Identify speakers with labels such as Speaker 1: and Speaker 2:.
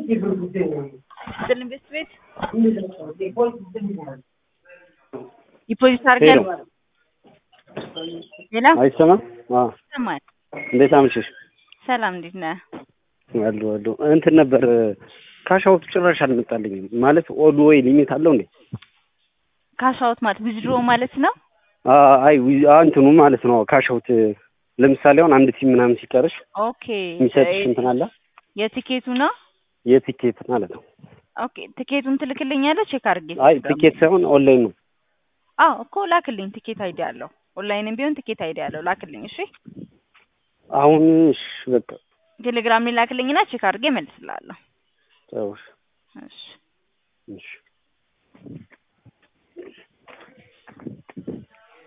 Speaker 1: ስጥልን ቤት ቤት ዲፖዚት አድርገን ሌላ
Speaker 2: አይሰማም? አዎ።
Speaker 1: ይሰማል።
Speaker 2: እንዴት አመሸሽ?
Speaker 1: ሰላም እንዴት ነህ?
Speaker 2: አሉ አሉ እንትን ነበር ካሻውት ጭራሽ አልመጣልኝም። ማለት ኦል ወይ ሊሚት አለው እንዴ?
Speaker 1: ካሻውት ማለት ዊዝድሮ ማለት ነው።
Speaker 2: አ- አይ ዊ- አ- እንትኑ ማለት ነው ካሻውት ለምሳሌ አሁን አንድ ቲም ምናምን ሲቀርሽ
Speaker 1: ኦኬ
Speaker 2: የሚሰጥሽ እንትን አለ
Speaker 1: የቲኬቱ ነው።
Speaker 2: የቲኬት ማለት ነው።
Speaker 1: ኦኬ ቲኬቱን ትልክልኛለህ? ቼክ አድርጌ
Speaker 2: አይ ቲኬት ሳይሆን ኦንላይን ነው።
Speaker 1: አዎ እኮ ላክልኝ። ቲኬት አይዲ አለው። ኦንላይንም ቢሆን ቲኬት አይዲ አለው። ላክልኝ። እሺ
Speaker 2: አሁን እሺ በቃ
Speaker 1: ቴሌግራም ላይ ላክልኝና ቼክ አድርጌ እመልስልሃለሁ።
Speaker 2: ተው
Speaker 1: እሺ
Speaker 2: እሺ